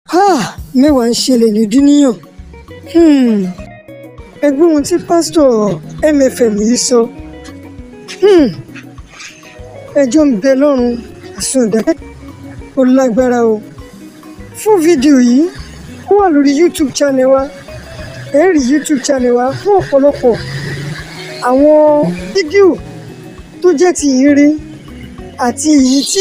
mẹ́wàá ń ṣẹlẹ̀ ní dúníyàn ẹgbẹ́ ohun tí pásítọ̀ MFM yìí sọ ẹjọ́ ń bẹ lọ́rùn àsundà ó lágbára o fún fídíò yìí ó wà lórí YouTube channel wa ẹ rí YouTube channel wa fún ọ̀pọ̀lọpọ̀ àwọn fídíò tó jẹ́ ti ìhìnrere àti èyí tí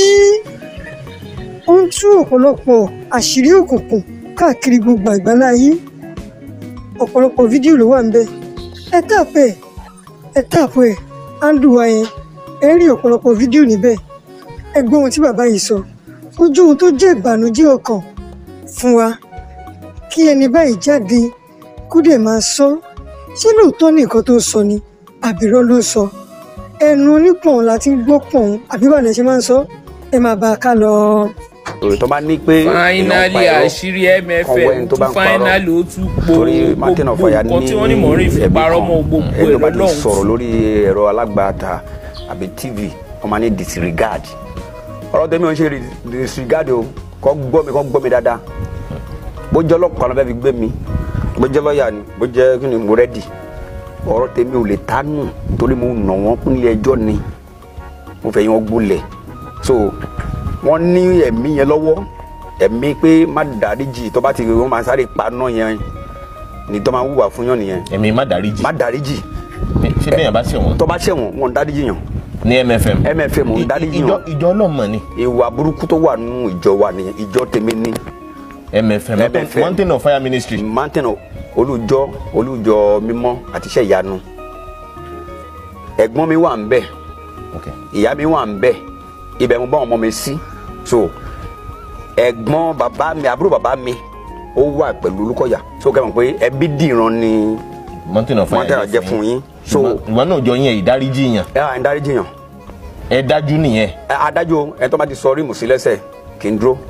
ó ń tú ọ̀pọ̀lọpọ̀ àṣírí òkùnkùn káàkiri gbogbo àgbáláyé ọ̀pọ̀lọpọ̀ fídíò ló wà ń bẹ̀ ẹ tàpẹ́ ẹ tàpẹ́ áńdù wa yẹn ẹ rí ọ̀pọ̀lọpọ̀ fídíò níbẹ̀ ẹ gbọ́ ohun tí bàbá yìí sọ ojú ohun tó jẹ́ ìbànújẹ́ ọkàn fún wa kí ẹni báyìí jáde kó dẹ̀ máa sọ ṣé lóòótọ́ ní nǹkan tó ń sọ ni àbírọ́ ló ń sọ ẹnu onípọ̀n la ti ń gbọ́ pọ̀n àbí bàdàn ṣe máa ń sọ ẹ máa bá a ká lọ. òrè tó bá ní pé finally àṣírí MFM tún finally ó tún po torí martin gbogbo ọ̀fọ̀yà ní nǹkan tí wọ́n ní mọ̀ọ́rìn fi ẹ̀bí parọ́ kan mọ́ gbogbo ẹni tó ẹ̀ bá ti lọ́lọ́run sọ̀rọ̀ lórí ẹ̀rọ alágbàtà àbí tv wọ́n máa ní disregard ọ̀rọ̀ tẹ́mi ò ń ṣe disregard o kọ́ gbọ́ mi kọ́ gbọ́ mi dáadáa bó jẹ́ ọlọ́pàá ló fẹ́ fi gbé mi bó jẹ́ lọ́ọ̀yà ni bó jẹ́ kí ni mo rẹ́dì ọ̀rọ̀ tèmi ò lè tánù torí mo nà wọ́n kún ilé ẹjọ́ ni mo fẹ́ yín wọ́n gbólẹ̀ so wọ́n ní ẹ̀mí yẹn lọ́wọ́ ẹ̀mí pé má dáríjì tó bá ti wọ́n máa sáré paná yẹn ni tó máa wùwà fún yàn nìyẹn èmi má dáríjì má dáríjì ṣé bẹ́ẹ̀ bá ṣe wọ́n tó bá ṣẹ̀wọ̀n wọn ò dáríjì yàn ní MFM MFM ò I- dáríjì ìjọ yàn ìjọ ọlọ́mọ ni ìwà burúkú tó wà nínú ìjọ wa nìyẹn ìjọ tèmi ní MFM MFM. mountain of fire ministry mountain olùjọ olùjọ mímọ́ àti iṣẹ́ ìyanu ẹ̀gbọ́n mi wà ń bẹ̀ okay. ìyá mi wà ń bẹ̀ ibẹ̀ mo bá ọmọ mi sí so ẹ̀gbọ́n bàbá mi àbúrò bàbá mi ó wà pẹ̀lú Olúkọ̀yà so kẹ́ mọ̀ pé ẹbí dìran ni mountain of fire wọ́n tẹ̀ra jẹ́ fún yín so ìwọ náà jọ yẹn ìdáríjì yàn ẹ à ń dáríjì yàn ẹ dájú nìyẹn ẹ adájọ́ ẹ tó bá ti sọ rímù sí lẹ́sẹ̀ kì í dúró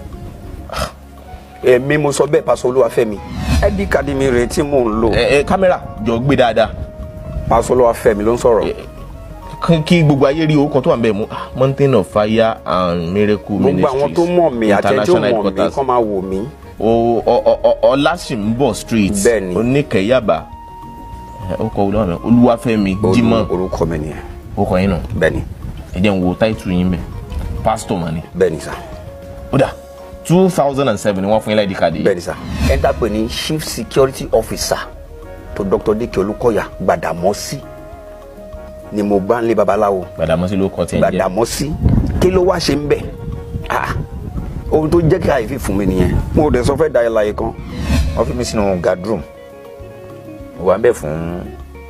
èmi mo sọ bẹ́ẹ̀ pásọ Olúwafẹ́mi ẹdí kàdí mi rèé tí mò ń lò ẹ ẹ kámẹ́rà jọ gbé dáadáa pásọ Olúwafẹ́mi ló ń sọ̀rọ̀ kí- kí gbogbo ayé rí orúkọ tó wà ń bẹ̀ mú ah, mountain of fire and miracle gbogbo ministries àwọn tó mọ̀ mí àti ẹni tó international mọ̀ mí headquarters kọ́ máa wò mí o ọ- ọ- ọ- ọlásìnbọ̀ street Bẹ́ẹ̀ni. oníkẹyàbá ẹ, ó kọ olúwa olúwafẹ́mi Olú- jimoh orúkọ mi nìyẹn ó kọ yín nù bẹ́ẹ̀ni ẹ jẹ́ n wo táìtù yín bẹ̀ pásítọ̀ mà ní. bẹ́ẹ̀ni sà ó dà two thousand and seven ni wọ́n fún yín láìdí káàdì yìí. bẹ́ẹ̀ni sà ẹ ń dàpẹ́ ní chief security officer tó Dr. Dike Olúkọ̀yà Gbàdàmọ́sí ni mo bá ń lé babaláwo Gbàdàmọ́sí ló kọ́ tí ẹ ń jẹ́ Gbàdàmọ́sí kí ló wá ṣe ń bẹ̀ ah ohun tó jẹ́ káyìí fún mi nìyẹn mo dẹ̀ sọ fẹ́ da ẹ láyé kan wọ́n fi mi sínú gadroom mo wà ń bẹ̀ fún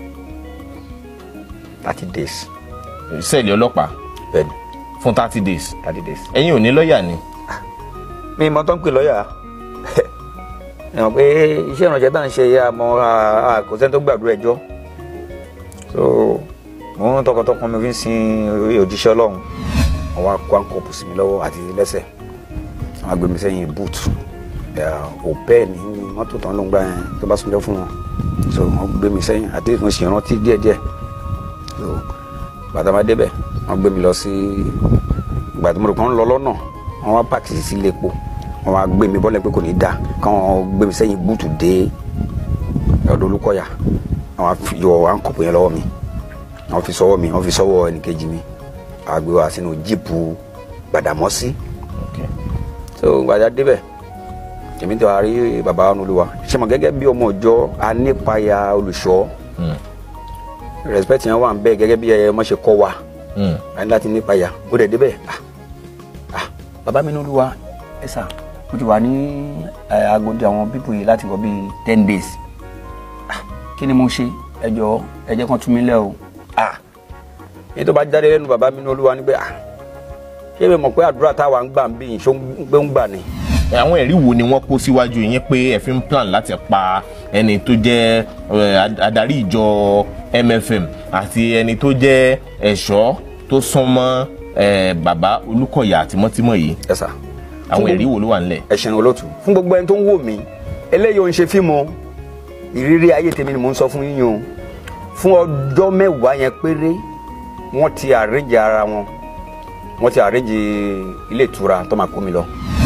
thirty days sẹ́ẹ̀lì ọlọ́pàá bẹ́ẹ̀ni fún thirty days thirty days. ẹ̀yin ò ní lọ́ọ̀yà ni mi mọ tó ń pè lọ́yà ẹ mọ̀ pé iṣẹ́ ìrànṣẹ́ tá à ń ṣe ya mọ kò sẹ́ni tó gbàdúrà ẹjọ́ so mo ń tọkàntọkàn mi fi ń sin orí òjíṣẹ́ ọlọ́run wọ́n wá kó àǹkọ̀pù sí mi lọ́wọ́ àti lẹ́sẹ̀ wọ́n á gbé mi sẹ́yìn búùtù òpẹ́ ní mọ́tò tán ló ń gbà yẹn tó bá súnjọ́ fún wọn so wọ́n gbé mi sẹ́yìn àti mo sì rántí díẹ̀díẹ̀ so bàtà máa débẹ̀ wọ́n gbé mi lọ sí ìgbà tí mo rò pé wọ́n ń lọ lọ́nà wọ́n wá pàkì sí ilé epo wọ́n wá gbé mi bọ́lẹ̀ pé kò ní dáa káwọn gbé mi sẹ́yìn búùtù dé ọ̀dọ̀ Olúkọ̀yà wọ́n wá fi yọ àǹkọ̀pù yẹn lọ́wọ́ mi wọ́n fi sọ́wọ́ mi wọ́n fi sọ́wọ́ ẹnìkejì mi wọ́n á gbé wa sínú jíìpù Gbàdàmọ́sí Okay. so gbàdá débẹ̀ èmi tí wàá rí bàbá Olúwa ṣe mọ̀ gẹ́gẹ́ bí ọmọ ìjọ anípayà olùṣọ́ Mm. respect yẹn wà ń bẹ gẹ́gẹ́ bí ẹ mọ̀ ṣe kọ́ wa Mm. a ní láti nípayà ó dẹ̀ débẹ̀ ah ah bàbá mi ní Olúwa ẹ sà mo ti wà ní ẹ, agodi àwọn pípò yìí láti wọ bíi ten days ah kí ni mo ṣe ẹ jọ̀ọ́ ẹ jẹ́ kán tú mi lẹ̀ o ah èyí tó bá jáde lẹ́nu bàbá mi ní Olúwa ni pé ah ṣé mi mọ̀ pé àdúrà táwa ń gbà ń bí yìí ṣó ń gbé ń gbà ni Ẹ, àwọn ẹ̀rí wo ni wọ́n kó síwájú yín pé ẹ fi ń plan láti pa ẹni tó jẹ́ ẹ, ad- adarí ìjọ MFM àti ẹni tó jẹ́ ẹ̀ṣọ́ tó súnmọ́ ẹ, bàbá Olúkọ̀yà tímọ́tímọ́ yìí ẹ sà àwọn ẹ̀rí wo ló wà nílẹ̀. ẹ ṣeun olóòtú fún gbogbo ẹni tó ń wò mí eléyìí ò ń ṣe fíìmù o. ìrírí ayé tèmi ni mò ń sọ fún yín o fún ọjọ́ mẹ́wàá yẹn péré wọ́n ti àrẹ́jì ara wọn wọ́n ti àrẹ́jì ilé ìtura tó máa kó mi lọ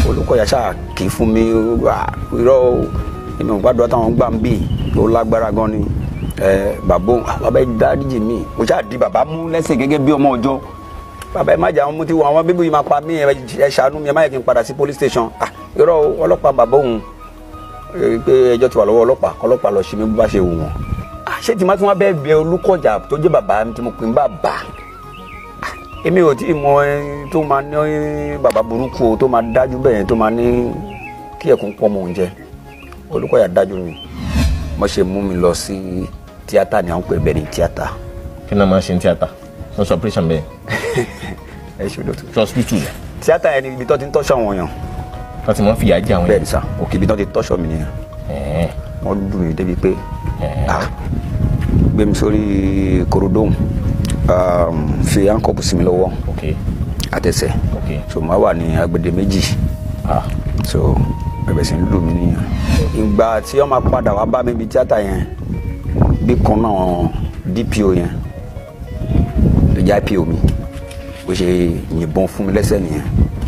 Olúkọ̀yà ṣáà kì í fún mi irọ́ èmi ò gbàdúrà táwọn gbà ń bì tó lágbára gan ni bàbá òun bàbá ẹ dáríjì mi mo ṣáà di bàbá mú lẹ́sẹ̀ gẹ́gẹ́ bí ọmọ ọjọ́ bàbá ẹ má jà wọn mo ti wọ àwọn bíbí yìí máa pa mí ẹ ṣàánú mi ẹ má yẹ kí n padà sí police station irọ́ ọlọ́pàá bàbá òun pé ẹjọ́ ti wà lọ́wọ́ ọlọ́pàá kọ́lọ́pàá lọ ṣe mí bó bá ṣe wù wọ́n ṣé tí má tí wọ́n bẹ́ẹ̀ bẹ Olúkọ̀yà tó jẹ́ bàbá tí mo pè ń bàbá èmi ò tí ì mọ ẹni tó máa ní bàbá burúkú o tó máa dájú bẹ́ẹ̀ tó máa ní kí ẹ̀kún pọ̀ mọ̀ oúnjẹ Olúkọ̀yà dájú mi mo ṣe mú mi lọ sí tíátà ni à ń pè bẹ́ẹ̀ ní tíátà. kí ni wọ́n máa ń ṣe ní tíátà wọ́n sọ operation bẹ́ẹ̀. ẹ ṣe olóòtú. ṣe hospital. tíátà yẹn ni ibi tó ti ń tọ́ṣọ àwọn èèyàn. tó ti mọ̀ fìyà jẹ àwọn èèyàn. bẹ́ẹ̀ ni sà òkè ibi tó ti tọ́ṣọ mi nìyẹn. wọ́n lù mí débi pé gbé mi sórí korodóhùn fi ankọọpù sí mi lọ́wọ́ àtẹsẹ̀ so máa wà ní agbede méjì so bẹ̀bẹ̀ sí ń lù mí nìyẹn. ìgbà tí wọ́n máa padà wá bá mi bí tíátà yẹn bí kan náà DPO yẹn tó jẹ́ IPO mi bó ṣe yìnbọn fún mi lẹ́sẹ̀ nìyẹn.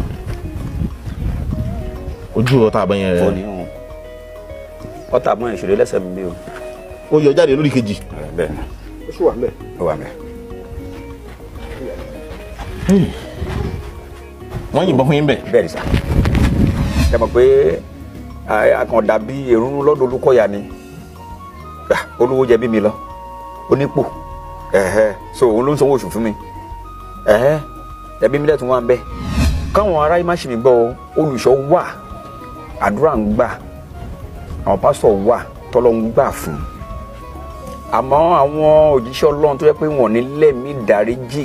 ojú ọ̀tá àbọ̀ yẹn rẹ̀ ọ̀tá àbọ̀ yẹn ṣòro lẹ́sẹ̀ mi bí o. ó yọ jáde lórí kejì. bẹ́ẹ̀ ni ó sì wà mẹ́. ó wà mẹ́. wọ́n yìnbọn fún yín bẹ̀. bẹ́ẹ̀ ni sà ẹ mọ̀ pé àkàndá bí èrún lọ́dọ̀ Olúkọ̀yà ni olówó jẹ bí mi lọ onípò so òun ló ń sanwó oṣù fún mi ẹbí mi lẹ́tùn wá ń bẹ́ káwọn ará yìí má ṣe mí gbọ́ olùṣọ́ wà àdúrà ń gbà àwọn pásítọ̀ wà tọ́lọ́ ń gbà fún àmọ́ àwọn òjíṣẹ́ Ọlọ́run tó yẹ pé wọ́n ní lẹ́mí dáríjì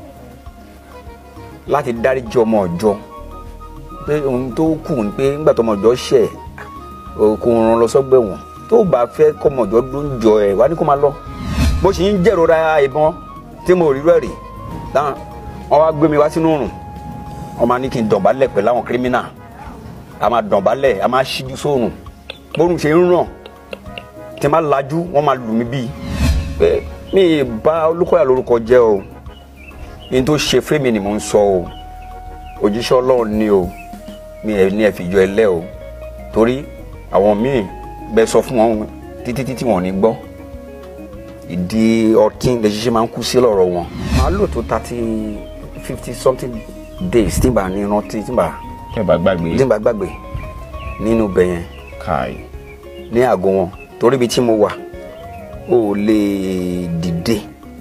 láti dáríjì ọmọ ọjọ́ pé ohun tó kù ni pé nígbà tó ọmọ ọjọ́ ṣẹ̀ kò ràn lọ sọ́gbẹ̀ wọn tó bá fẹ́ kọ́ ọmọ ọjọ́ ló ń jọ ẹ̀ wá ní kó máa lọ bó ṣe ń jẹ̀rora ìbọn tí mo rí rẹ̀ rí dáhùn wọ́n wá gbé mi wá sínú òrùn wọ́n máa ní kí n dọ̀bálẹ̀ pẹ̀lú àwọn kírímínà a máa dọ̀bálẹ̀ a máa ṣíjú sóòrùn bórun ṣe ń ràn tí n bá lajú wọ́n máa lù mí bíi pé mi ì bá Olúkọ̀yà lórúkọ jẹ́ o ní tó ṣe fẹ́mi ni mò ń sọ o òjíṣẹ́ Ọlọ́run ni o mi ẹ̀ ní ẹ̀ fìjọ ẹ lẹ́ o torí àwọn míì bẹ sọ fún wọn títí títí wọn ò ní gbọ́ ìdí ọtí lè ṣiṣẹ́ máa ń kú sí lọ́rọ̀ wọn. màá lò tó thirty fifty something days tí n bá ní rántí tí n bá. tí n bá gbàgbé. tí n bá gbàgbé nínú ibẹ̀ yẹn. káì. ní àgọ́ wọn torí ibi tí mo wà ó lè dìde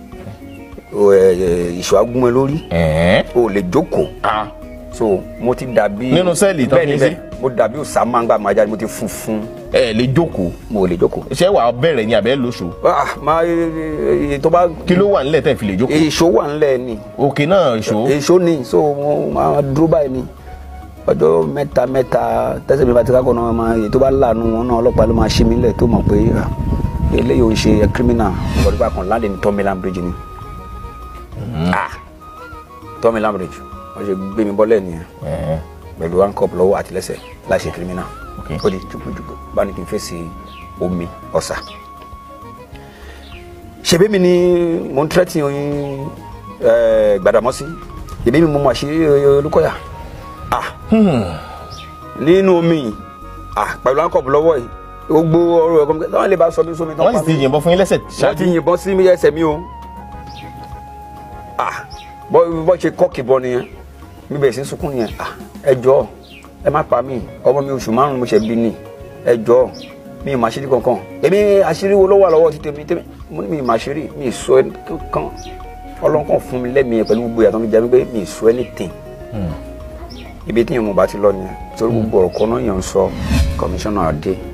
ìṣọ́ agúnmọ́ lórí ó lè jókòó so mo ti dàbí. nínú sẹ́ẹ̀lì tó fi sí. mo dàbí Osama ń gbà máa jáde mo ti funfun. ẹ lè jókòó. mo lè jókòó. ṣé wàá bẹ̀rẹ̀ ni àbẹ́ lóṣù. ah máa tó bá. kí ló wà nílẹ̀ tẹ́ fi lè jókòó. èso wà nílẹ̀ ni. òkè náà èso. èso ni so mo máa dúró báyìí ni ọjọ́ mẹ́ta mẹ́ta tẹ́sẹ̀ mi bá ti ká kọ́ náà máa èyí tó bá láàánú wọn náà ọlọ́pàá ló máa ṣí mi lẹ̀ tó mọ̀ pé eléyìí ò ń ṣe kírímínà ìwọ́dúgba kan láǹdẹ̀ ní Tomiland bridge ni. ah Tomiland bridge wọ́n ṣe gbé mi bọ́lẹ̀ nìyẹn pẹ̀lú handcuff lọ́wọ́ àti lẹ́sẹ̀ láṣẹ kírímínà ó di jùpùjùpù bá ní kí n fèsì omi ọ̀sà. ṣebí mi ni mo ń tẹ́tí Gbàdámọ́sí ṣebí mi mo mọ̀ àṣírí Olúkọ̀yà ah nínú omi ah pẹ̀lú handcuff lọ́wọ́ yìí gbogbo ọ̀rọ̀ ẹ̀kọ́ mi táwọn lè bá sọ mí sómi tán wọ́n sì ti yìnbọn fún yín lẹ́sẹ̀ wọ́n ti yìnbọn sí mi ẹsẹ̀ mi o ah bọ́ ṣe kọ́ọ̀kì bọ́ nìyẹn mi bẹ̀rẹ̀ sí sunkún yẹn ah ẹ jọ̀ọ́ ẹ má pa mí ọmọ mi oṣù márùn mo ṣe bí ni ẹ jọ̀ọ́ mi ì má ṣírí kankan èmi àṣírí wo ló wà lọ́wọ́ ti tèmi tèmi mo ní mi ì má ṣírí mi ì sọ kankan ọlọ́kàn fún mi lẹ́mìí pẹ̀lú gbogbo ìyàtọ̀ mi jẹ́ mi pé mi ì sọ anything ibi tí yẹn mo bá ti lọ nìyẹn torí gbogbo ọ̀rọ̀ kan náà yẹn ń sọ kọmíṣánná adé